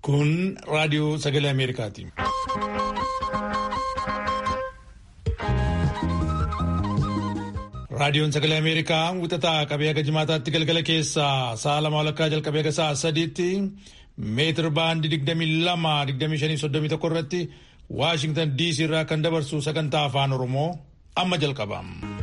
Kun raadiyoo sagalee Ameerikaati. Raadiyoon sagalee Ameerikaa wixataa qabee haga jimaataatti galgala keessaa sa'a lama walakkaa jalqabee haga sa'a sadiitti meetir baandii digdamii lama digdamii shanii soddomii tokko irratti Waashingtan DC irraa kan dabarsu sagantaa afaan Oromoo amma jalqaba.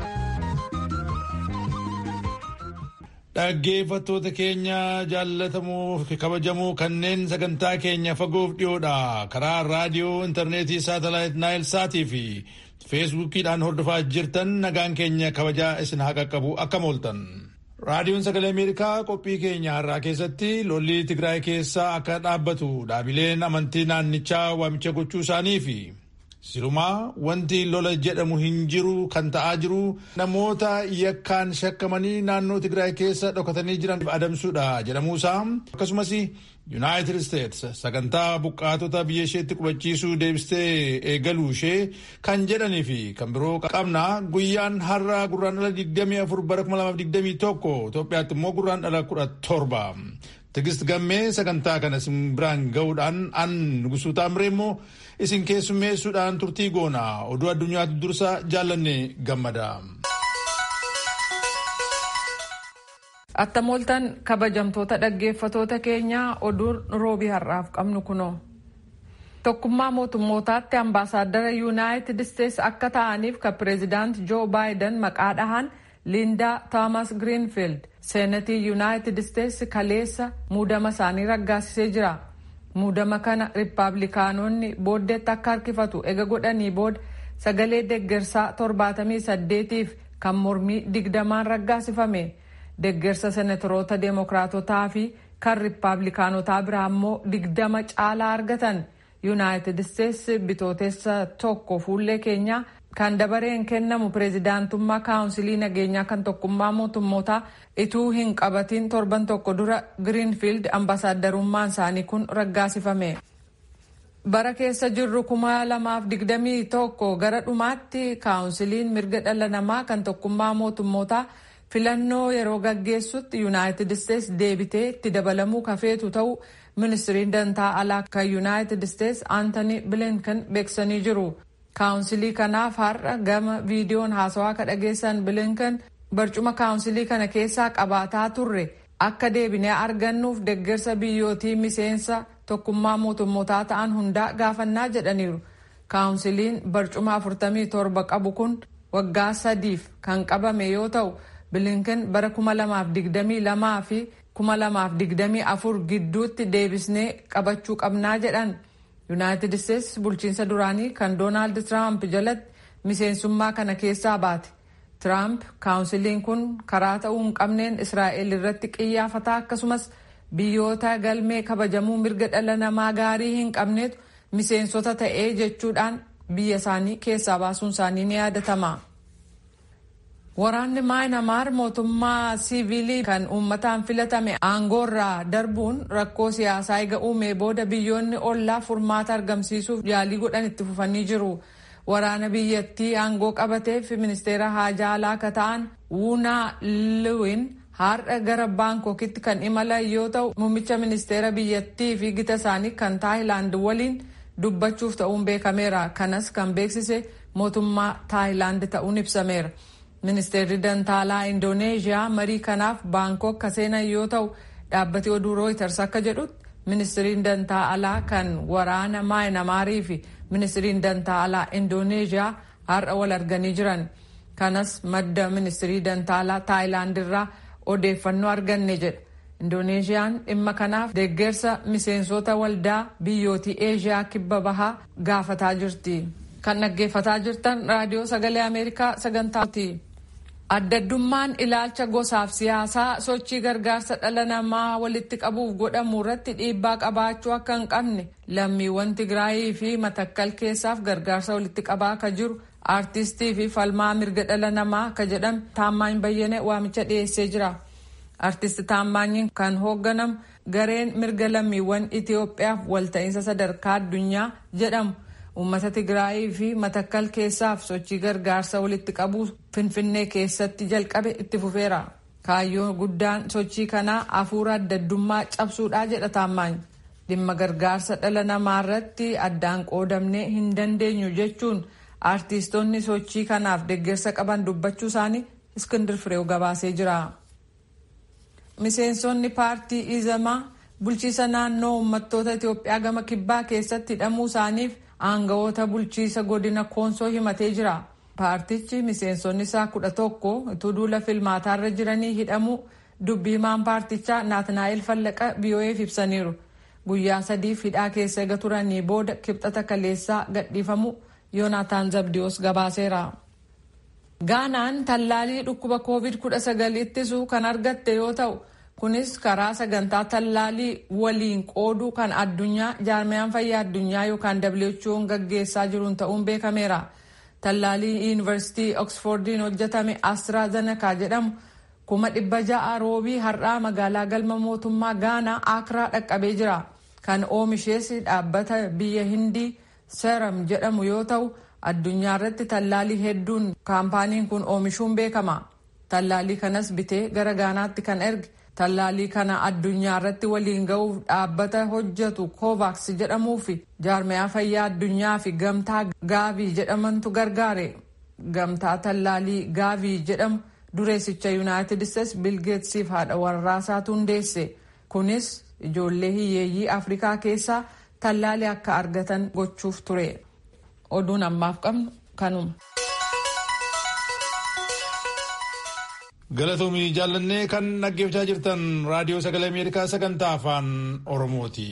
Dhaggeeffattoota keenya jaallatamoo kabajamoo kanneen sagantaa keenya fagoof dhiyoodha karaa raadiyoo intarneetii saatalaayit naayil saatii fi feesbuukiidhaan hordofaa jirtan nagaan keenya kabajaa isin haa qaqqabu akkam ooltan. Raadiyoon sagalee Ameerikaa qophii keenya har'aa keessatti lolli Tigraay keessaa akka dhaabbatu dhaabileen amantii naannichaa waamicha gochuu isaanii fi sirumaa wanti lola jedhamu hin jiru kan ta'aa jiru namoota yakkaan shakkamanii naannoo Tigraay keessa dhokatanii jiran adamsuudha jedhamuusaa akkasumas Yuunaayitid Isteets sagantaa buqqaatota biyya isheetti qubachiisuu deebistee eegaluu ishee kan jedhanii fi kan biroo qabna guyyaan har'a gurraandhala 24 bara 2021 Itoophiyaatti immoo gurraandhala 17. Tigist gammee sagantaa kana isin biraan ga'uudhaan an nugusuu taamiree immoo isin keessummeessuudhaan turtii goona oduu addunyaatti dursa jaallanne gammada. Attamooltan kabajamtoota dhaggeeffatoota keenyaa oduun roobii har'aaf qabnu kunoo. Tokkummaa mootummootaatti ambaasaaddara yuunaayitid isteets akka ta'aniif kan pireezidaant joo baayiden maqaa dhahan liindaa toomas giriinfiild seenatii yuunaayitid isteets kaleessa muudama isaanii raggaasisee jira. Muudama kana riippaabilikaanonni booddeetti akka harkifatu ega godhanii booda sagalee deggersaa torbaatamii saddeetiif kan mormii digdamaan raggaasifame. Deggersa senatoroota deemokiraatotaa fi kan riippaabilikaanotaa biraa immoo digdama caalaa argatan yuunaayitid isteets bitootessa tokko fuullee keenyaa kan dabareen kennamu pireezidaantummaa kaawunsilii nageenyaa kan tokkummaa mootummootaa ituu hin qabatiin torban tokko dura giriinfiild ambaasaaddarummaan isaanii kun raggaasifame. bara keessa jirru kuma lamaaf digdamii tokko gara dhumaatti kaawunsiliin mirga dhala namaa kan tokkummaa mootummootaa filannoo yeroo gaggeessutti yuunaayitid isteets deebitee itti dabalamuu kafeetu ta'u ministiriin dantaa alaa kan yuunaayitid isteets aantanii bilinkan beeksanii jiru. kaawunsilii kanaaf har'a gama viidiyoon haasawaa ka dhageessan bilinkan barcuma kaawunsilii kana keessaa qabaataa turre akka deebinee argannuuf deggersa biyyootii miseensa tokkummaa mootummootaa ta'an hundaa gaafannaa jedhaniiru. kaawunsiliin barcuma 47 qabu kun waggaa sadiif kan qabame yoo ta'u bilinkan bara 2022 fi 2024 gidduutti deebisnee qabachuu qabnaa jedhan. yuunaayitid isteets bulchiinsa duraanii kan doonaald tiraamp jalatti miseensummaa kana keessaa baate tiraamp kaawunsiliin kun karaa ta'uu hin qabneen israa'el irratti qiyyaafataa akkasumas biyyoota galmee kabajamuu mirga dhala namaa gaarii hin qabneetu miseensota ta'ee jechuudhaan biyya isaanii keessaa baasuun isaanii ni yaadatama. Waraanni Maayinamaar mootummaa siivilii kan uummataan filatame aangoorraa darbuun rakkoo siyaasaa eega uumee booda biyyoonni ollaa furmaata argamsiisuuf yaalii godhan itti fufanii jiru. Waraana biyyattii aangoo qabateef ministeera haajaa alaa akka ta'an Wuunaa Liwin har'a gara Baankokitti kan imalan yoo ta'u muummicha ministeera biyyattii fi gita isaanii kan Taayilaand waliin dubbachuuf ta'uun beekameera. Kanas kan beeksise mootummaa Taayilaand ta'uun ibsameera. Ministeerri Dantaalaa Indooneeziyaa marii kanaaf Baankok ka seenan yoo ta'u dhaabbati oduu Rooyiters akka jedhutti ministiriin dantaa alaa kan waraana Maayinamaarii fi ministiriin dantaa alaa Indooneeziyaa har'a wal arganii jiran. Kanas madda ministirii dantaa alaa Taayilaand irraa odeeffannoo arganne jedha. Indoneeziyaan dhimma kanaaf deeggarsa miseensota waldaa biyyootii Eeziyaa kibba bahaa gaafataa jirti. Kan dhaggeeffataa jirtan raadiyoo sagalee Ameerikaa sagantaati. Addaddummaan ilaalcha gosaaf siyaasaa sochii gargaarsa dhala namaa walitti qabuuf godhamu irratti dhiibbaa qabaachuu akka hin qabne lammiiwwan Tigraayii fi matakkal keessaaf gargaarsa walitti qabaa akka jiru aartistii fi falmaa mirga dhala namaa akka jedhame Taammaany Bayyane waamicha dhiyeessee jira. Aartisti Taammaanyiin kan hoogganamu gareen mirga lammiiwwan Itoophiyaaf walta'iinsa sadarkaa addunyaa jedhamu. uummata tigraayii fi matakkal keessaaf sochii gargaarsa walitti qabuu finfinnee keessatti jalqabe itti fufeera kaayyoon guddaan sochii kanaa hafuura addaddummaa cabsuudhaa jedha taammaany dhimma gargaarsa dhala namaa irratti addaan qoodamnee hin dandeenyu jechuun aartistoonni sochii kanaaf deeggarsa qaban dubbachuu isaanii iskindir fireew gabaasee jira. miseensonni paartii izamaa bulchiisa naannoo uummattoota itiyoophiyaa gama kibbaa keessatti hidhamuu isaaniif aangawoota bulchiisa godina koonsoo himatee jira. paartichi miseensonni isaa kudha tokko utuu duula filmaataarra jiranii hidhamuu dubbii himaan paartichaa naatnaa'el fallaqa biyoo'eef ibsaniiru. guyyaa sadiif hidhaa keessa eega turanii booda kibxata kaleessaa gadhiifamu yoonaataan zabdiyoos gabaaseera. gaanaan tallaalii dhukkuba covid 19 ittisuu kan argatte yoo ta'u kunis karaa sagantaa tallaalii waliin qooduu kan addunyaa jaarmiyaan fayyaa addunyaa yookaan who'n gaggeessaa jiruun ta'uun beekameera. tallaalii yuunivarsiitii oksfordiin hojjetame astraazenekaa jedhamu kuma dhibba ja'a roobii har'aa magaalaa galma mootummaa gaanaa akraa dhaqqabee jira kan oomishees dhaabbata biyya hindii seeram jedhamu yoo ta'u addunyaa irratti tallaalii hedduun kaampaaniin kun oomishuun beekama tallaalii kanas bitee gara gaanaatti kan erge tallaalii kana addunyaa irratti waliin ga'uuf dhaabbata hojjetu kovaaks jedhamuu fi jaarmiyaa fayyaa addunyaa fi gamtaa gaavii jedhamantu gargaare gamtaa tallaalii gaavii jedhamu dureessicha yuunaayitid isteets bilgeetsiif haadha warraasaatu hundeesse kunis ijoollee hiyyeeyyii afrikaa keessaa tallaalii akka argatan gochuuf ture oduun ammaaf qabnu kanuma. galatoomii jaallannee kan dhaggeeffachaa jirtan raadiyoo sagalee ameerikaa sagantaa afaan oromooti.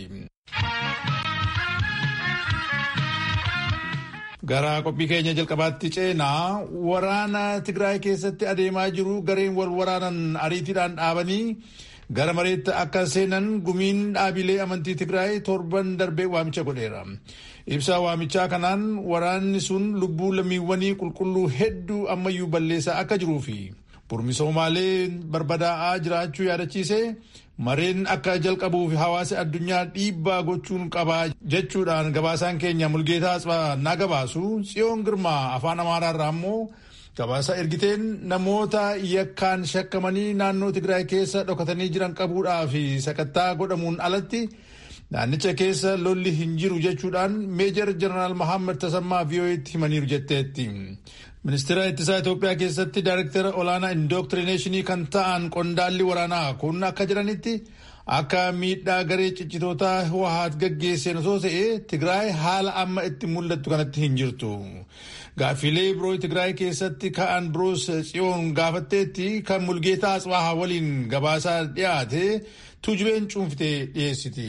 gara qophii keenya jalqabaatti ceenaa waraana tigraay keessatti adeemaa jiru gareen wal waraanan ariitiidhaan dhaabanii gara mareetti akka seenan gumiin dhaabilee amantii tigraay torban darbee waamicha godheera. ibsaa waamichaa kanaan waraanni sun lubbuu lammiiwwanii qulqulluu hedduu ammayyuu balleessaa akka jiruu fi burmisoomaalee barbadaa'aa jiraachuu yaadachiise mareen akka jalqabuuf hawaasa addunyaa dhiibbaa gochuun qabaa jechuudhaan gabaasaan keenya mulgeetaa asfaa naa gabaasu tsiyoon girmaa afaan amaaraarraa immoo gabaasa ergiteen namoota yakkaan shakkamanii naannoo tigraay keessa dhokatanii jiran qabuudhaa fi sakattaa godhamuun alatti naannicha keessa lolli hin jiru jechuudhaan meejar jeneraal Mohaammed Tasammaa VOA'tti himaniiru jetteetti. Ministeera ittisaa Itoophiyaa keessatti daayirektara olaanaa indooktirineeshinii kan ta'an qondaalli waraanaa kun akka jedhanitti akka miidhaa garee ciccitootaa Hawwaat gaggeesseen osoo ta'e Tigraay haala amma itti mul'attu kanatti hin jirtu. Gaaffilee biroo Tigraay keessatti ka'an biroos tsiyoon gaafatteetti kan mulgeetaa Aswaahaa waliin gabaasaa dhiyaate tuujubeen cuunftee dhiyeessiti.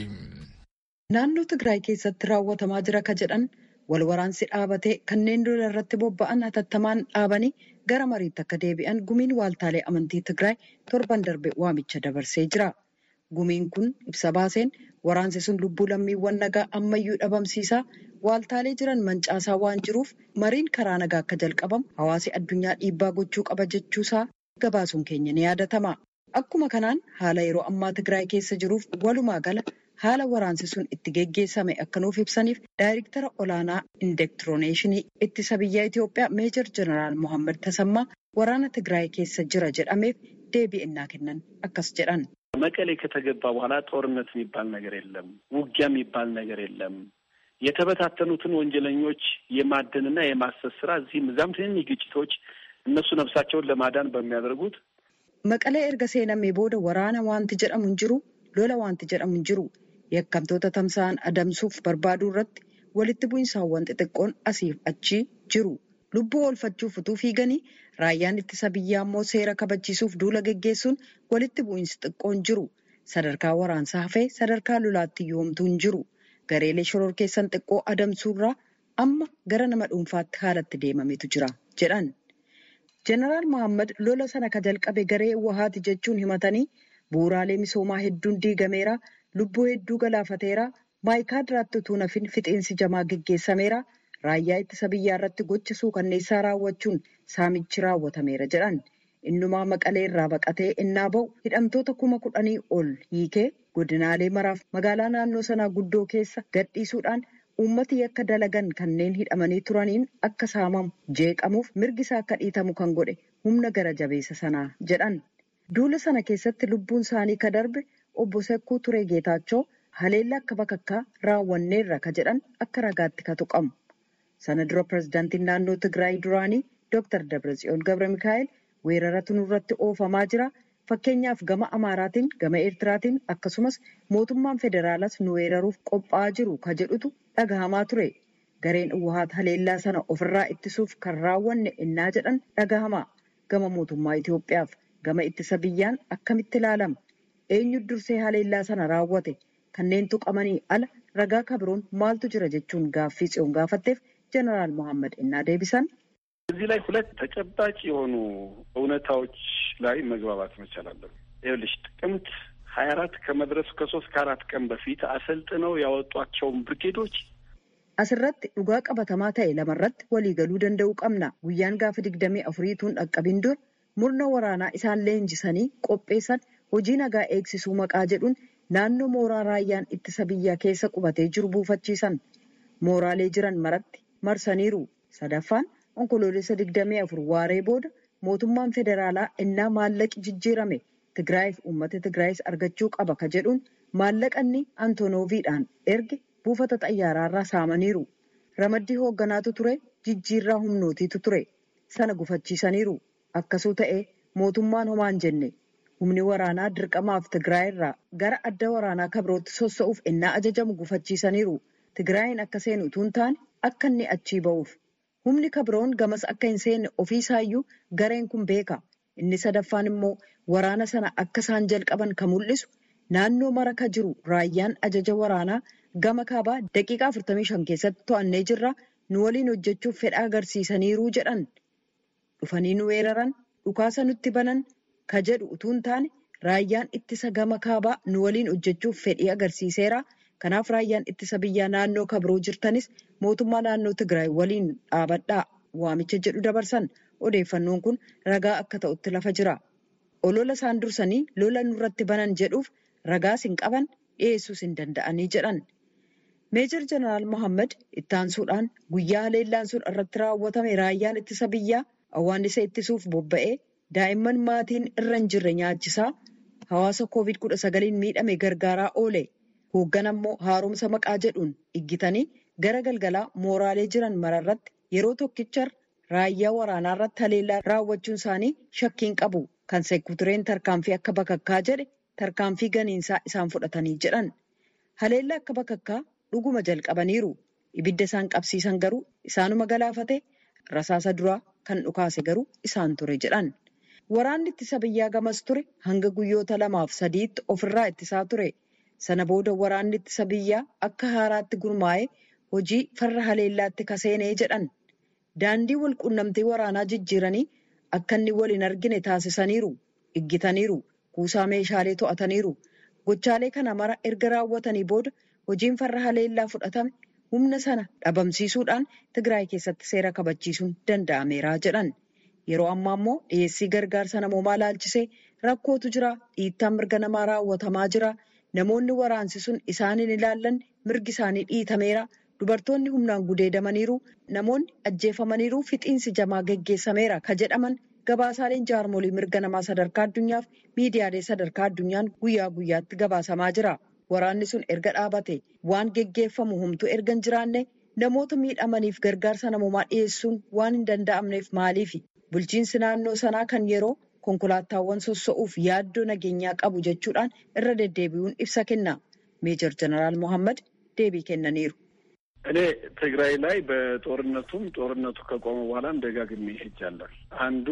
Naannoo Tigraay keessatti raawwatamaa jira ka jedhan wal waraansi dhaabatee kanneen lola irratti bobba'an hatattamaan dhaabanii gara mariitti akka deebi'an gumiin waaltaalee amantii Tigraay torban darbe waamicha dabarsee jira. Gumiin kun ibsa baaseen waraansi sun lubbuu lammiiwwan nagaa ammayyuu dhabamsiisaa waaltaalee jiran mancaasaa waan jiruuf mariin karaa nagaa akka jalqabamu hawaasi addunyaa dhiibbaa gochuu qaba jechuusaa gabaasuun keenya ni yaadatama. Akkuma kanaan haala yeroo ammaa Tigraay keessa jiruuf walumaa gala haala waraansi sun itti geggeessame akka nuuf ibsaniif daayirektara olaanaa indektironeeshinii ittisa biyyaa Itoophiyaa meejor jeneraal Mohaammed Tasammaa waraana Tigraay keessa jira jedhameef deebii innaa kennan akkas jedhan. መቀሌ ከተገባ በኋላ ጦርነት የሚባል ነገር የለም። ውጊያ የሚባል ነገር የለም። የተበታተኑትን ወንጀለኞች የማደንና የማሰስ ስራ እዚህም እዛም ትንንሽ ግጭቶች እነሱ ነፍሳቸውን ለማዳን በሚያደርጉት Maqalee erga seenamee booda waraana wanti jedhamu hin jiru, lola wanti jedhamu hin jiru. Yakkamtoota tamsa'an adamsuuf barbaaduu irratti walitti bu'iinsaawwan xixiqqoon asiif achi jiru. Lubbuu oolfachuuf utuu fiiganii raayyaan ittisa biyyaa immoo seera kabachiisuuf duula geggeessuun walitti bu'iinsi xiqqoon jiru. Sadarkaa waraansaa hafee sadarkaa lolaatti yoomtuu hin jiru. Gareelee shoror keessan xiqqoo adamsuurraa amma gara nama dhuunfaatti haalatti deemametu jira jedhan. Jeneraal Mohaammed lola sana ka jalqabe garee Wahaati jechuun himatanii bu'uuraalee misoomaa hedduun diigameera, lubbuu hedduu galaafateera, maayikaadiraatti utuu nafin fixeensi jamaa geggeessameera, raayyaa ittisa biyyaa irratti gocha suukanneessaa raawwachuun saamichi raawwatameera jedhan. Innumaa maqalee irraa baqatee innaa ba'u hidhamtoota kuma kudhanii ol hiikee godinaalee maraaf magaalaa naannoo sanaa guddoo keessa gadhiisuudhaan uummati yakka dalagan kanneen hidhamanii turaniin akka saamamu jeeqamuuf mirgi isaa akka dhiitamu kan godhe humna gara jabeessa sanaa jedhan. Duula sana keessatti lubbuun isaanii ka darbe obbo Sekkuu Turee Geetaachoo haleellaa akka bakakkaa raawwanneerra ka jedhan akka ragaatti ka tuqamu. Sana dura pirezidaantiin naannoo Tigraay duraanii Dr. Dabratsiyoon Gabra Mikaa'el weeraratu nurratti oofamaa jira. Fakkeenyaaf gama Amaaraatiin, gama Eertiraatiin akkasumas mootummaan federaalaas nu weeraruuf qophaa'aa jiru ka jedhutu dhagahamaa ture. Gareen Uwahaat haleellaa sana ofirraa ittisuuf kan raawwanne innaa jedhan dhagahama. Gama mootummaa Itoophiyaaf gama ittisa biyyaan akkamitti ilaalama? Eenyu dursee haleellaa sana raawwate? Kanneen tuqamanii ala ragaa kabiroon maaltu jira jechuun gaaffii tsiyoon gaafatteef ጀነራል መሐመድ እና ዴቢሰን እዚህ ላይ ሁለት ተጨባጭ የሆኑ እውነታዎች ላይ መግባባት መቻል አለን። ይኸውልሽ ጥቅምት ሀያ አራት ከመድረሱ ከሶስት ከአራት ቀን በፊት አሰልጥነው ያወጧቸውን ብርጌዶች asirratti dhugaa qabatamaa ta'e lamarratti waliigaluu danda'uu qabna guyyaan gaafa digdamii afuriituun dhaqqabin dur murna waraanaa isaan leenjisanii qopheessan hojii nagaa eegsisuu maqaa jedhuun naannoo mooraa raayyaan ittisa biyyaa keessa qubatee jiru buufachiisan mooraalee jiran maratti marsaniiru sadaffaan onkoloolessa digdamii afur waaree booda mootummaan federaalaa innaa maallaqi jijjiirame tigraayiif uummata tigraayis argachuu qaba ka jedhuun maallaqanni antonooviidhaan erge buufata xayyaaraarraa saamaniiru ramaddii hoogganaatu ture jijjiirraa humnootiitu ture sana gufachiisaniiru akkasuu ta'ee mootummaan homaan jenne humni waraanaa dirqamaaf tigraayirraa gara adda waraanaa kabirootti sossa'uuf innaa ajajamu gufachiisaniiru tigraayin akka seenu utuu hin taane akka inni achii ba'uuf humni kabiroon gamas akka hin seenne ofiisaayyuu gareen kun beeka inni sadaffaan immoo waraana sana akka isaan jalqaban kan mul'isu naannoo mara ka jiru raayyaan ajaja waraanaa gama kaabaa daqiiqaa 45 keessatti to'annee jirra nu waliin hojjechuuf fedha agarsiisaniiruu jedhan dhufanii nu weeraran dhukaasa nutti banan ka jedhu utuu hin taane raayyaan ittisa gama kaabaa nu waliin hojjechuuf fedhii agarsiiseera. Kanaaf raayyaan ittisa biyyaa naannoo kabiroo jirtanis mootummaa naannoo Tigraay waliin dhaabadhaa waamicha jedhu dabarsan odeeffannoon kun ragaa akka ta'utti lafa jira. Olola isaan dursanii lola nurratti banan jedhuuf ragaas hin qaban dhiyeessuus hin danda'anii jedhan. Meejor Jeneraal Mohaammed ittaansuudhaan guyyaa haleellaan sun irratti raawwatame raayyaan ittisa biyyaa awwaannisa ittisuuf bobba'ee daa'imman maatiin irra hin jirre nyaachisaa hawaasa koovid kudha sagaliin miidhame gargaaraa oole. Hooggan ammoo haaromsa maqaa jedhuun iggitanii gara galgalaa mooraalee jiran mararratti yeroo tokkicha raayyaa waraanaa irratti haleellaa raawwachuun isaanii shakkiin qabu. Kan seekutureen tarkaanfii akka bakakkaa jedhe tarkaanfii ganiinsaa isaan fudhatanii jedhan. Haleellaa akka bakakkaa dhuguma jalqabaniiru. Ibidda isaan qabsiisan garuu isaanuma galaafate rasaasa duraa kan dhukaase garuu isaan ture jedhan. Waraanni ittisa biyyaa gamas ture hanga guyyoota lamaaf sadiitti ofirraa ittisaa ture. Sana booda waraanni ittisa biyyaa akka haaraatti gurmaa'ee hojii farra haleellaatti kaseenee jedhan. Daandii wal quunnamtii waraanaa jijjiiranii akka inni wal hin argine taasisaniiru. Iggitaniiru. Kuusaa meeshaalee to'ataniiru. Gochaalee kana mara erga raawwatanii booda hojiin farra haleellaa fudhatame humna sana dhabamsiisuudhaan Tigraay keessatti seera kabachiisuun danda'ameera jedhan. Yeroo ammaa immoo dhiyeessii gargaarsa namoomaa laalchisee rakkootu jira. Dhiittaan mirga namaa raawwatamaa jira. Namoonni waraansi sun isaan hin ilaallanne mirgi isaanii dhiitameera. Dubartoonni humnaan gudeedamaniiru. Namoonni ajjeefamaniiru. Fixiinsi jamaa geggeessameera ka jedhaman gabaasaaleen jaarmolii mirga namaa sadarkaa addunyaaf miidiyaalee sadarkaa addunyaan guyyaa guyyaatti gabaasamaa jira. Waraanni sun erga dhaabate waan geggeeffamu humtuu erga hin jiraanne namoota miidhamaniif gargaarsa namoomaa dhiyeessuun waan hin danda'amneef maaliifi? Bulchiinsi naannoo sanaa kan yeroo konkolaataawwan sossa'uuf yaaddoo nageenyaa qabu jechuudhaan irra deddeebi'uun ibsa kenna. Meejor Jeneraal Mohaammed deebii kennaniiru. እኔ ትግራይ ላይ በጦርነቱም ጦርነቱ ከቆመ በኋላም ደጋግሜ ሄጃለሁ። አንዱ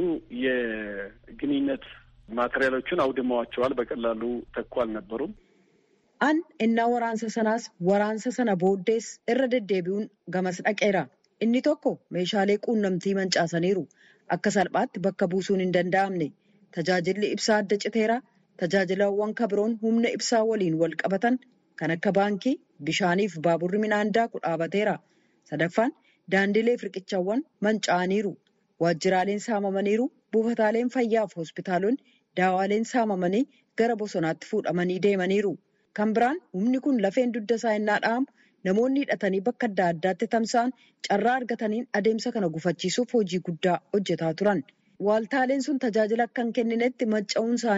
የግንኙነት ማቴሪያሎቹን አውድመዋቸዋል። በቀላሉ ተኩ አልነበሩም። An innaa waraansa sanaas waraansa sana booddees irra deddeebi'uun gamas dhaqeera. Inni tokko meeshaalee quunnamtii mancaasaniiru. Akka salphaatti bakka buusuun hin danda'amne. Tajaajilli ibsaa adda citeera. Tajaajilawwan kabiroon humna ibsaa waliin wal qabatan kan akka baankii, bishaaniif baaburri midhaan daaku dhaabateera. Sadaffaan daandilee fi riqichawwan manca'aniiru. Waajjiraaleen saamamaniiru. Buufataaleen fayyaaf hospitaalonni daawaaleen saamamanii gara bosonaatti fuudhamanii deemaniiru. Kan biraan humni kun lafeen dugda isaa innaa dha'amu namoonni hidhatanii bakka adda addaatti tamsa'an carraa argataniin adeemsa kana gufachiisuuf hojii guddaa hojjetaa turan. Waaltaaleen sun tajaajila akka hin kenninetti manca'uun isaanii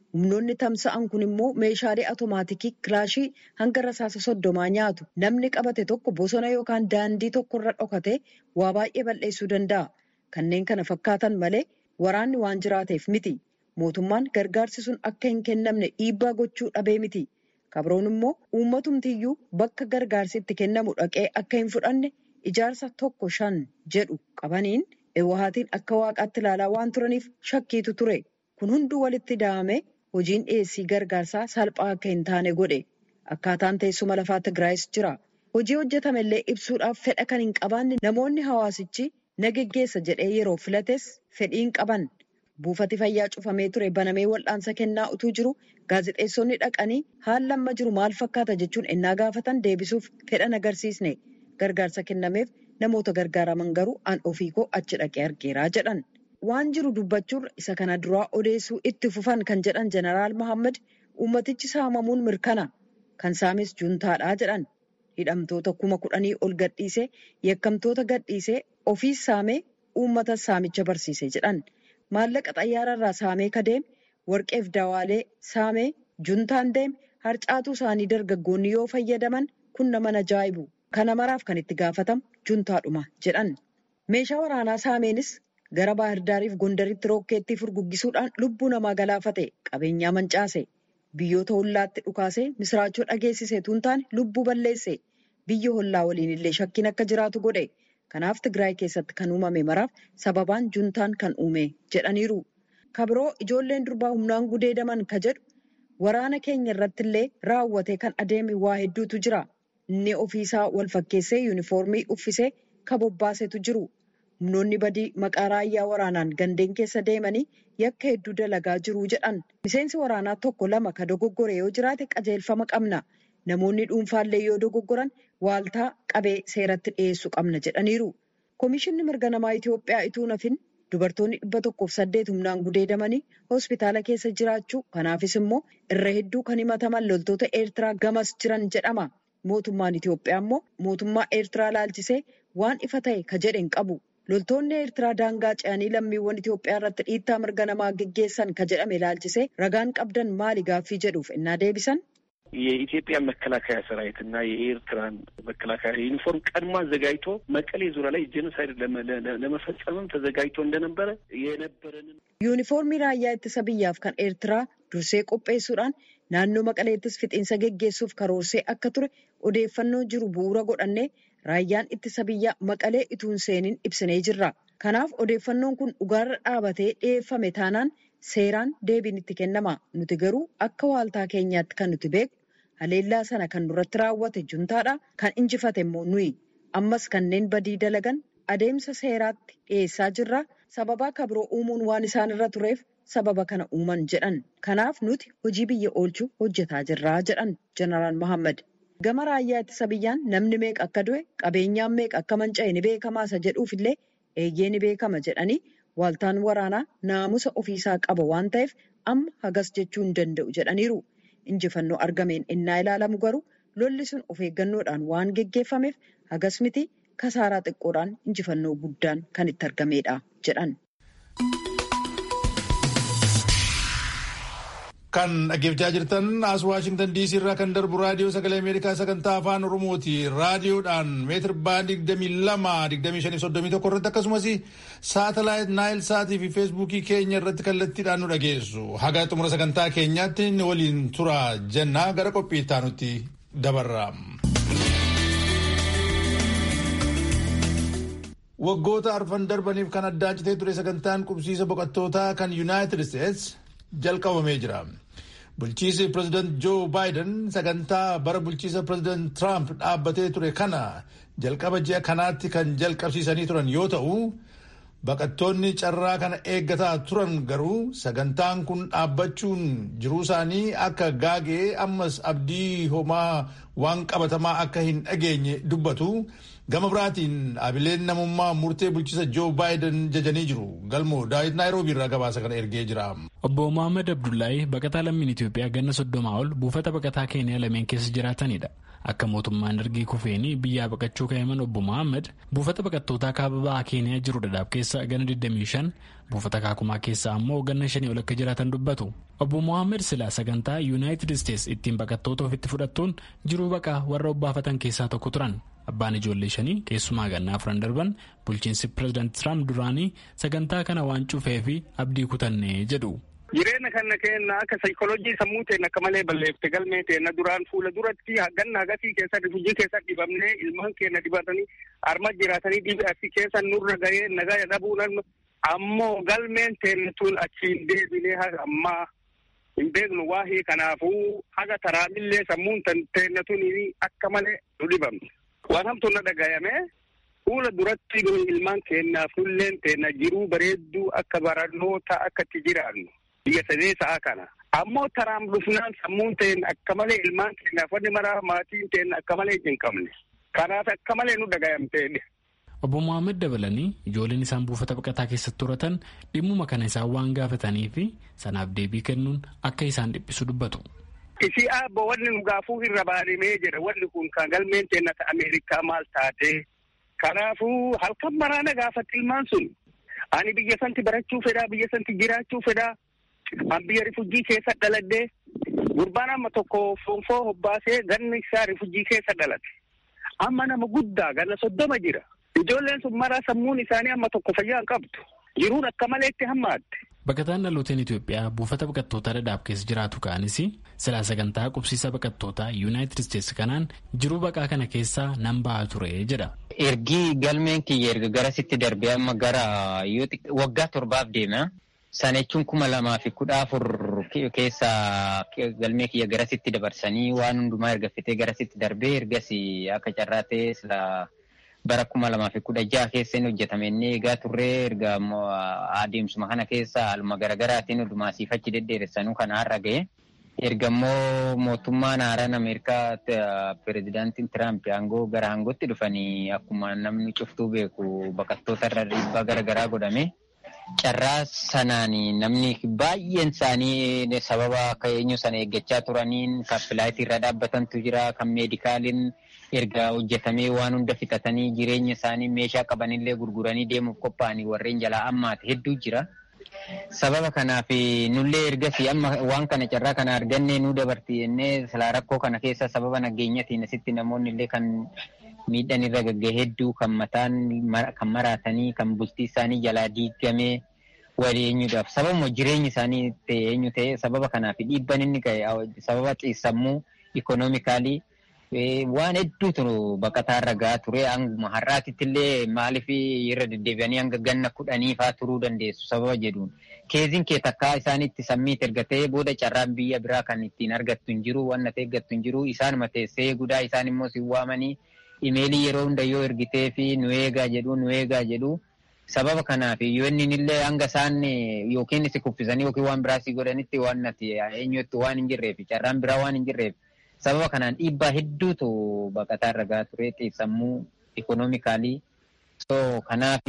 Humnoonni tamsa'an kun immoo meeshaalee atomaatikii kilaashii hanga rasaasa soddomaa nyaatu. Namni qabate tokko bosona yookaan daandii tokkorra dhokate waa baay'ee balleessuu danda'a. Kanneen kana fakkaatan malee waraanni waan jiraateef miti. Mootummaan gargaarsi sun akka hin kennamne dhiibbaa gochuu dhabee miti. Kabroon immoo uummatumtiyyuu bakka gargaarsi itti kennamu dhaqee akka hin fudhanne ijaarsa tokko shan jedhu qabaniin Hewaatiin akka waaqaatti ilaalaa waan turaniif shakkiitu ture. Kun hunduu walitti da'ame hojiin dhiyeessii gargaarsaa salphaa akka hin taane godhe. Akkaataan teessuma lafaa Tigraayis jira. Hojii hojjetame illee ibsuudhaaf fedha kan hin qabaanne namoonni hawaasichi na geggeessa jedhee yeroo filates fedhii hin qaban. Buufati fayyaa cufamee ture banamee wal'aansa kennaa utuu jiru gaazexeessonni dhaqanii haalli amma jiru maal fakkaata jechuun ennaa gaafatan deebisuuf fedhan agarsiisne. Gargaarsa kennameef namoota gargaaraman garuu an ofii koo achi dhaqee argeeraa jedhan. Waan jiru dubbachuurra isa kana duraa odeessuu itti fufan kan jedhan Jeneraal Mohaammed uummatichi saamamuun mirkana. Kan saames juntaadhaa jedhan. Hidhamtoota kuma kudhanii ol gadhiisee yakkamtoota gadhiisee ofiis saamee uummata saamicha barsiise jedhan. Maallaqa xayyaararraa saamee kadeeme warqeef dawaalee saamee juntaan deeme harcaatuu isaanii dargaggoonni yoo fayyadaman kun nama ajaa'ibu. Kana maraaf kan itti gaafatamu juntaadhuma jedhan. Meeshaa waraanaa saameenis gara Baahirdaariif Gondaritti rookeettii furguggisuudhaan lubbuu namaa galaafate qabeenyaa mancaase. Biyyoota hollaatti dhukaasee misiraachoo dhageessise tuun taane lubbuu balleesse. Biyya hollaa waliin illee shakkiin akka jiraatu godhe. Kanaaf Tigraay keessatti kan uumame maraaf sababaan juntaan kan uume jedhaniiru. Kabiroo ijoolleen durbaa humnaan gudeedaman ka jedhu waraana keenya irratti illee raawwatee kan adeeme waa hedduutu jira. Inni ofiisaa wal fakkeessee yuunifoormii uffisee ka bobbaasetu jiru. Humnoonni badii maqaa raayyaa waraanaan gandeen keessa deemanii yakka hedduu dalagaa jiru jedhan. Miseensi waraanaa tokko lama ka dogoggore yoo jiraate qajeelfama qabna. Namoonni dhuunfaallee yoo dogoggoran waaltaa qabee seeratti dhiyeessuu qabna jedhaniiru. Komishinni mirga namaa Itoophiyaa ituu nafin dubartoonni dhibba tokkoof saddeet humnaan gudeedamanii hospitaala keessa jiraachuu kanaafis immoo irra hedduu kan himataman loltoota Eertiraa gamas jiran jedhama. Mootummaan Itoophiyaa immoo mootummaa Eertiraa laalchisee waan ifa ta'e ka jedhe hin qabu. Loltoonni Eertiraa daangaa ce'anii lammiiwwan Itoophiyaa irratti dhiittaa mirga namaa geggeessan ka jedhame laalchisee ragaan qabdan maali gaaffii jedhuuf innaa deebisan. የኢትዮጵያ መከላከያ ሰራዊት እና የኤርትራን መከላከያ ዩኒፎርም ቀድሞ አዘጋጅቶ መቀሌ ዙሪያ ላይ ጄኖሳይድ ለመፈጸምም ተዘጋጅቶ እንደነበረ የነበረንን ዩኒፎርmii raayyaa ittisa biyyaaf kan eertiraa dursee qopheessuudhaan naannoo maqaleettis fixiinsa geggeessuuf karoorsee akka ture odeeffannoo jiru bu'uura godhannee raayyaan ittisa biyyaa maqalee ituun seeniin ibsinee jirra. Kanaaf odeeffannoon kun dhugaarra dhaabatee dhiyeeffame taanaan seeraan deebiin itti kennama. Nuti garuu akka waaltaa keenyaatti kan nuti beeku haleellaa sana kan nurratti raawwate juntaadha. Kan injifate immoo nuyi. Ammas kanneen badii dalagan adeemsa seeraatti dhiyeessaa jirra. Sababaa kabiroo uumuun waan isaan irra tureef sababa kana uuman jedhan. Kanaaf nuti hojii biyya oolchuu hojjetaa jirra jedhan Jeneraal Mohaammed. Gama raayyaa ittisa biyyaan namni meeqa akka du'e qabeenyaan meeqa akka manca'e ni beekamaa isa jedhuuf illee eeyyee ni beekama jedhanii waaltaan waraanaa naamusa ofiisaa qaba waan ta'eef amma hagas jechuu hin danda'u jedhaniiru. Injifannoo argameen innaa ilaalamu garuu lolli sun of eeggannoodhaan waan geggeeffameef hagas miti kasaaraa xiqqoodhaan injifannoo guddaan kan itti argamedha jedhan. Kan dhaggeeffachaa jirtan as Waashingtan DC irraa kan darbu raadiyoo sagalee Ameerikaa sagantaa afaan Oromooti. Raadiyoodhaan meetir baandii 22-25-31 irratti akkasumas saatalaayit Naayil Saatii fi Feesbuukii keenya irratti kallattiidhaan nu dhageessu. Haga xumura sagantaa keenyaatti waliin tura jennaa gara qophii itti aanutti dabarra. Waggoota arfan darbaniif kan addaan citee ture sagantaan qubsiisa boqottootaa kan Yuunaayitid Isteets jalqabamee jira. Bulchiisi pireezidaant Joo Baayiden sagantaa bara bulchiisa pireezidaant Tiraamp dhaabbatee ture kana jalqaba ji'a kanaatti kan jalqabsiisanii turan yoo ta'u, baqattoonni carraa kana eeggataa turan garuu sagantaan kun dhaabbachuun jiruu isaanii akka gaagee ammas abdii homaa waan qabatamaa akka hin dhageenye dubbatu gama biraatiin dhaabbileen namummaa murtee bulchiisa joo baayiden jajanii jiru galmoo daawit naayiroobii irraa gabaasa kana ergee jira. obbo mohaammed abdullaahi baqataa lammiin itiyoophiyaa ganna soddomaa ol buufata baqataa keeniyaa lameen keessa jiraatanidha akka mootummaan ergii kufeenii biyyaa baqachuu ka'eeman obbo mohaammed buufata baqattootaa kaaba ba'aa keeniyaa jiru dadaab keessa ganna 25 buufata kaakumaa keessa ammoo ganna shanii ol akka jiraatan dubbatu obbo mohaammed silaa sagantaa yuunaayitid isteets ittiin baqattoota ofitti fudhattuun jiruu baqaa warra obbaafatan keessaa tokko turan abbaan ijoollee shanii keessumaa gannaa afran darban bulchiinsi pireezidaant tiraamp duraanii sagantaa kana waan cufee fi abdii kutanne jedhu. jireenya kana kenna akka saayikooloojii sammuu teenya akka malee balleeffte galmee teenya duraan fuula duratti ganna hagasii keessa rifujii keessa dhibamnee ilmaan keenya dibatanii harma jiraatanii dhibe asii keessa nurra gahee nagaa dhabuun ammoo galmeen teenya tun achiin deebinee haga ammaa hin beeknu waahii kanaafuu haga taraamillee sammuun teenya tun akka malee nu dhibamne waan hamtuun na dhagayame fuula duratti nu ilmaan keenyaaf nulleen teenya jiruu bareedduu akka barannoota akka itti jiraannu. biyya sadee sa'a kana ammoo taraam dhufnaan sammuun ta'een akka malee ilmaan keenyaaf wanni maraa maatiin ta'een akka malee hin qabne kanaaf akka malee nu dhagayamteedha. Obbo Mohaammed dabalanii ijoolleen isaan buufata baqataa keessatti horatan dhimmuma kana isaan waan gaafatanii fi sanaaf deebii kennuun akka isaan dhiphisu dubbatu. Isii aabbo wanni nu gaafuu irra baanimee jira wanni kun kan galmeen teenya Ameerikaa maal taate kanaafuu halkan maraana gaafatti ilmaan sun ani biyya santi barachuu fedhaa biyya santi jiraachuu fedhaa. An biyya rifujii keessa dhaladhee gurbaan amma tokko fonfoo hobbaasee ganni isaa rifujii keessa dhalate. Amma nama guddaa ganna soddoma jira. Ijoolleen sun maraa sammuun isaanii amma tokko fayyaa hin qabdu. Jiruun akka malee itti hammaatte. Baqataan dhalooteen Itoophiyaa buufata baqattootaa dhadhaab keessa jiraatu ka'anis silaa sagantaa qubsiisa baqattootaa yuunaayitid isteetsi kanaan jiruu baqaa kana keessaa nan ba'aa ture jedha. Ergii galmeen kiyya erga garasitti darbee amma gara waggaa torbaaf deema. Sana jechuun kuma lamaa fi kudha afur keessa galmee kiyya garasitti dabarsanii waan hundumaa erga fitee garasitti darbee ergas akka carraa ta'ee sila bara kuma lamaa fi kudha jaha keessa inni hojjetame inni eegaa turree erga adeemsuma kana keessa haaluma garaagaraatiin hundumaa siifachi deddeeressanuu kana har'a ga'e. Erga immoo mootummaan haaraan Ameerikaa pireezidaantiin Tiraamp aangoo gara aangootti dhufanii akkuma namni cuftuu beeku baqattoota irra dhiibbaa garaagaraa godhame. Carraa sanaan namni baay'een isaanii sababa akka eenyu sana eeggachaa turaniin kan filaayitii irra dhaabbatantu jira kan meedikaaliin erga hojjetamee waan hunda fixatanii jireenya isaanii meeshaa qabanillee gurguranii deemuuf qophaa'anii warreen jalaa ammaati hedduu jira. Sababa kanaaf nullee ergasii amma waan kana carraa kana arganne nu dabarti jennee silaa rakkoo kana keessa sababa nageenyatiin asitti namoonni illee kan miidhaan irra gagga'e hedduu kan mataan kan maraatanii kan bultii isaanii jalaa diigamee walii eenyuudhaaf sababuma jireenyi isaanii ta'e eenyu ta'e sababa kanaaf dhiibban inni ga'e sababa xiissammuu ikoonoomikaalii waan hedduutu baqataa irra ga'aa ture hanguma har'aatitti illee maaliif irra deddeebi'anii hanga ganna kudhanii fa'aa turuu dandeessu sababa jedhuun keeziin kee takkaa isaanitti sammiit erga ta'ee booda carraan biyya biraa kan ittiin argattu hin jiru waan natti eeggattu hin jiru isaanuma teessee guddaa isaan immoo si waamanii imeelii yeroo hunda yoo ergitee fi nu eegaa jedhu nu eegaa jedhu sababa kanaaf yoonni illee hanga isaan yookiin si kuffisanii yookiin waan biraa si godhanitti waan nati eenyutti waan hin jirreef carraan biraa waan hin jirreef sababa kanaan dhiibbaa hedduutu baqataa irra gahaa ture xiissammuu ikoonoomikaalii so kanaaf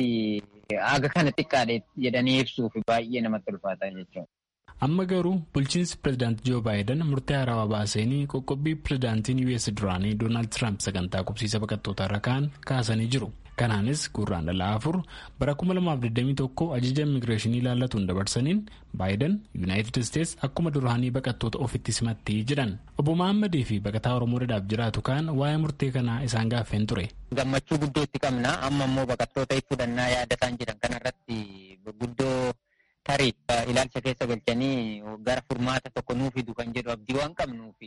aga kana xiqqaadhe jedhanii ibsuuf baay'ee namatti ulfaata jechuudha. amma garuu bulchiinsi pireezidaantii joo baayiden murtee haarawaa baasanii qoqqobbii pireezidaantiin us duraanii doonaald tiraamp sagantaa qubsiisa baqattootaa irra ka'an kaasanii jiru kanaanis gurraan dhala afur bara 2021 ajaja immigireeshinii ilaallatuun dabarsaniin baayiden yuunaayitid isteets akkuma duraanii baqattoota ofitti simatti jedhan obbo mahammadii fi baqataa oromoo dhadhaaf jiraatu kaan waa'ee murtee kanaa isaan gaaffeen ture. gammachuu guddoo itti qabna amma immoo baqattoota fudhannaa yaadataan jiran kanarratti guddoo. tarii ilaalcha keessa galchanii gara furmaata tokko nuu fidu kan jedhu abdii waan qabnuuf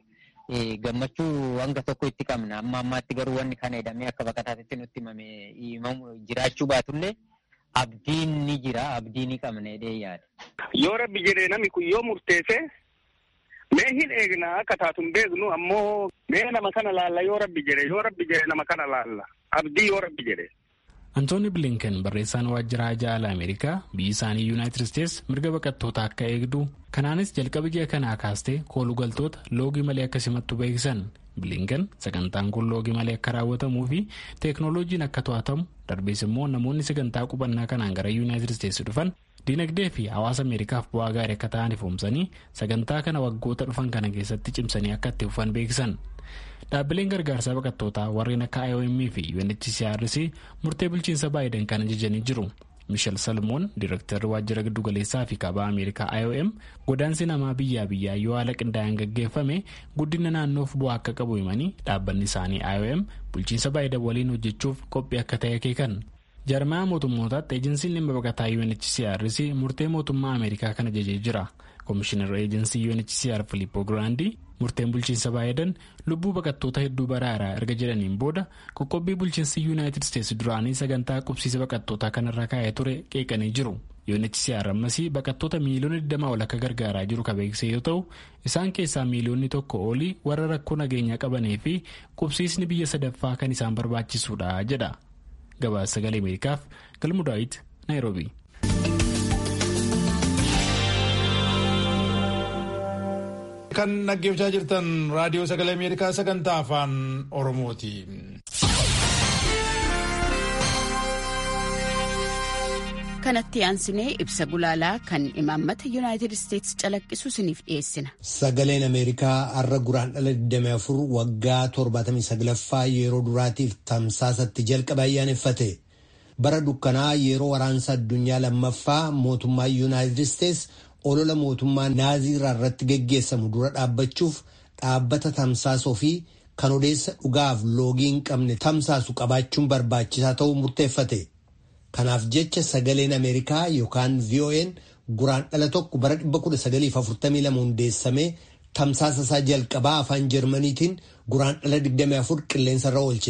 gammachuu hanga tokko itti qabna amma ammaatti garuu wanni kana jedhamee akka baqataatti nutti himame jiraachuu baatullee abdiin ni jira abdii ni qabna jedhee yaada. Yoo rabbi jedhee namni kun yoo murteesse mee hin eegna akka taatu hin beeknu ammoo mee nama kana laalla yoo rabbi jedhe yoo rabbi jedhe nama kana laalla abdii yoo rabbi jedhe. antooni bilinken barreessaan waajjira hajaa alaa ameerikaa biyyi isaanii yuunaayitid isteets mirga baqattoota akka eegdu kanaanis jalqaba ji'a kanaa kaastee koolugaltoota loogii malee akka simattu beeksisan bilinkan sagantaan kun loogii malee akka raawwatamuu fi teeknooloojiin akka to'atamu darbees immoo namoonni sagantaa qubannaa kanaan gara yuunaayitid isteetsi dhufan diinagdee fi hawaasa ameerikaaf bu'aa gaarii akka ta'an ifoomsanii sagantaa kana waggoota dhufan kana keessatti cimsanii akka itti fufan beeksisan. dhaabbileen gargaarsaa baqattootaa warreen akka IOM fi UNHCRC murtee bulchiinsa baay'een kan ajajanii jiru. Miishel Salmoon Diirektarri Waajjira Giddugaleessaa fi Kaabaa Ameerikaa IOM godaansi namaa biyyaa biyyaa yoo haala qindaa'aan gaggeeffame guddina naannoof bu'aa akka qabu himanii dhaabbanni isaanii IOM bulchiinsa baay'ee waliin hojjechuuf qophii akka ta'e akeekan. Jarmaa mootummootaatti eejensiin dhimma baqataa UNHCRC murtee mootummaa Ameerikaa kan ajajee jira. Komishinar eejensii UNHCR Filippo Grandi murteen bulchiinsa baay'eedan lubbuu baqattoota hedduu baraaraa erga jedhaniin booda qoqqobbii bulchiinsi yuunaayitid isteetsi duraanii sagantaa qubsiisa baqattootaa kanarra kaa'ee ture qeeqanii jiru. UNHCR ammasii baqattoota miiliyoona 20 ol akka gargaaraa jiru kan beeksise yoo ta'u isaan keessaa miiliyoonni tokko olii warra rakkoo nageenyaa qabanii fi qubsiisni biyya sadaffaa kan isaan barbaachisuudha jedha. Gabaasa sagalee Ameerikaaf Galmu Daawit Naayiroobii. kan dhaggeeffachaa jirtan raadiyoo sagalee ameerikaa sagantaa afaan oromooti. kanatti aansinee ibsa gulaalaa kan imaammata yuunaayitid isteetsi calaqqisu isiniif dhiyeessina. Sagaleen Ameerikaa har'a guraandhala 24 waggaa 79ffaa yeroo duraatiif tamsaasatti jalqaba ayyaaneffate. Bara dukkanaa yeroo waraansa addunyaa lammaffaa mootummaa yuunaayitid isteetsi olola mootummaa naaziiraa irratti geggeessamu dura dhaabbachuuf dhaabbata tamsaasoo fi kan odeessa dhugaaf loogii hin qabne tamsaasu qabaachuun barbaachisaa ta'uu murteeffate. Kanaaf jecha sagaleen Ameerikaa yookaan VON guraandhala tokko bara 1942 hundeessamee tamsaasa isaa jalqabaa afaan Jarmaniitiin guraandhala 24 qilleensarra oolche.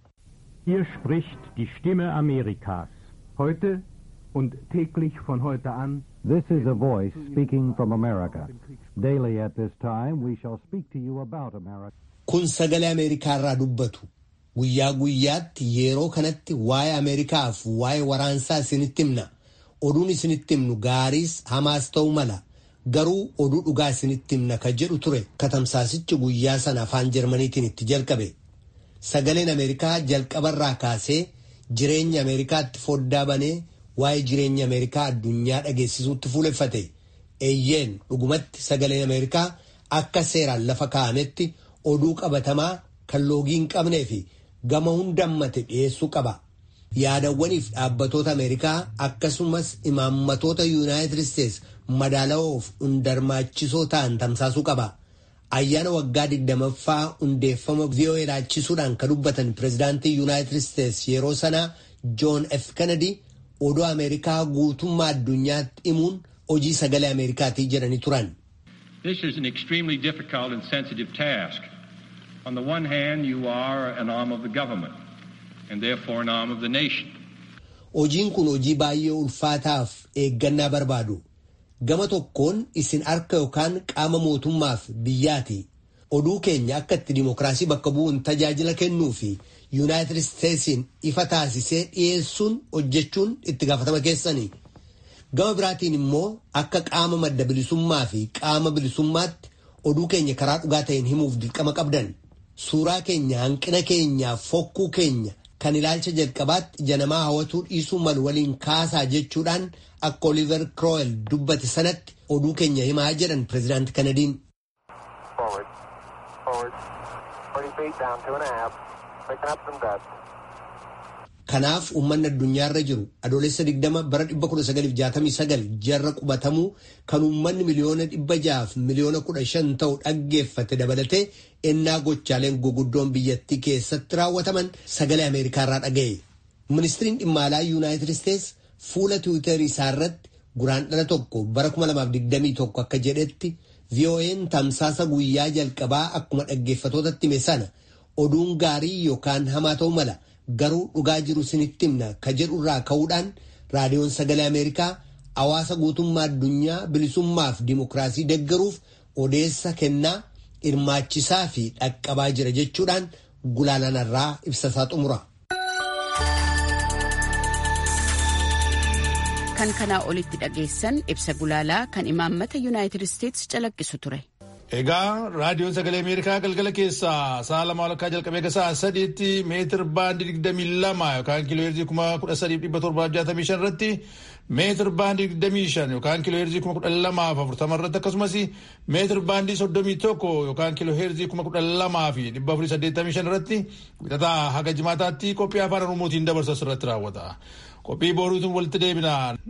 Hier spricht die Stimme Amerikas. Heute und täglich von heute an This is a voice speaking from America. Daily at this time we shall speak to you about America. Kun sagalee Ameerikaa irraa dubbatu. Guyyaa guyyaatti yeroo kanatti waa'ee Ameerikaaf waa'ee waraansaa isinitti himna. Oduun isinitti himnu gaariis hamaas ta'uu mala. Garuu oduu dhugaa isinitti himna ka jedhu ture katamsaasichi guyyaa sana afaan Jarmaniitiin itti jalqabe. Sagaleen Ameerikaa jalqabarraa kaasee jireenya Ameerikaatti foddaa banee waa'ee jireenya Ameerikaa addunyaa dhageessisuutti fuuleffate. Eeyyeen dhugumatti sagaleen Ameerikaa akka seeraan lafa kaa'ametti oduu qabatamaa kan loogii hin qabnee fi gama hundammate dhiyeessuu qaba. Yaadawwaniif dhaabbatoota Ameerikaa akkasumas imaammatoota Yuunaayitid Isteets madaalawoof hundarmaachisoo ta'an tamsaasuu qaba. Ayyaana waggaa digdamaffaa hundeeffama VOA laachisuudhaan kan dubbatan pirezidaantii Yuunaayitid Isteets yeroo sanaa Joon F. Kennedy oduu Ameerikaa guutummaa addunyaatti himuun hojii sagalee Ameerikaatii jedhanii turan. This is an extremely difficult and sensitive task. On the one hand, you are an arm of the government and therefore an arm of the nation. Hojiin kun hojii baay'ee ulfaataaf eeggannaa barbaadu. Gama tokkoon isin harka yookaan qaama mootummaaf biyyaati. Oduu keenya akka itti dimokiraasii bakka bu'uun tajaajila kennuu fi Yuunaayitid Isteetsiin ifa taasisee dhiyeessuun hojjechuun itti gaafatama keessanii. Gama biraatiin immoo akka qaama madda bilisummaa fi qaama bilisummaatti oduu keenya karaa dhugaa ta'een himuuf dirqama qabdan. Suuraa keenya hanqina keenyaaf fokkuu keenya kan ilaalcha jalqabaatti ija namaa hawwatuu dhiisuu malu waliin kaasaa jechuudhaan akka Oliver Crowell dubbate sanatti oduu keenya himaa jedhan pireezidaanti Kanadiin. Kanaaf uummanni addunyaarra jiru adoolessa 20 bara 1969 jarra qubatamuu kan uummanni miliyoona 600 miliyoona 15 ta'u dhaggeeffate dabalatee ennaa gochaaleen guguddoon biyyattii keessatti raawwataman sagalee Ameerikaarraa dhaga'e. Ministiriin dhimma alaa Yuunaayitid Isteets fuula Tiwiitarii isaarratti guraandhala tokko bara 2021 akka jedhetti VOA'n tamsaasa guyyaa jalqabaa akkuma dhaggeeffatootatti hime sana oduun gaarii yookaan hamaa ta'uu mala. garuu dhugaa jiru sinitti himna ka jedhu irraa ka'uudhaan raadiyoon sagalee ameerikaa hawaasa guutummaa addunyaa bilisummaaf dimokiraasii deggaruuf odeessa kennaa hirmaachisaa fi dhaqqabaa jira jechuudhaan gulaalanarraa ibsasaa xumura. kan kanaa olitti dhageessan ibsa gulaalaa kan imaammata yuunaayitid isteetsi calaqqisu ture. Egaa raadiyoon sagalee Ameerikaa galgala keessaa sa'a lama walakkaa jalqabee gasaa sadiitti meetir baandii digdamii lama yookaan kiiloo heerzii kuma kudha sadiif dhibba torbaaf jaatamii shan irratti meetir baandii digdamii shan yookaan kiiloo heerzii kuma kudha lamaaf afurtama irratti akkasumas meetir baandii soddomii tokko yookaan kiiloo heerzii kuma kudha lamaa fi dhibba afurii saddeettamii shan irratti wixataa haga jimaataatti qophii afaan oromootiin dabarsu irratti raawwata. Qophii boruutiin walitti deebina.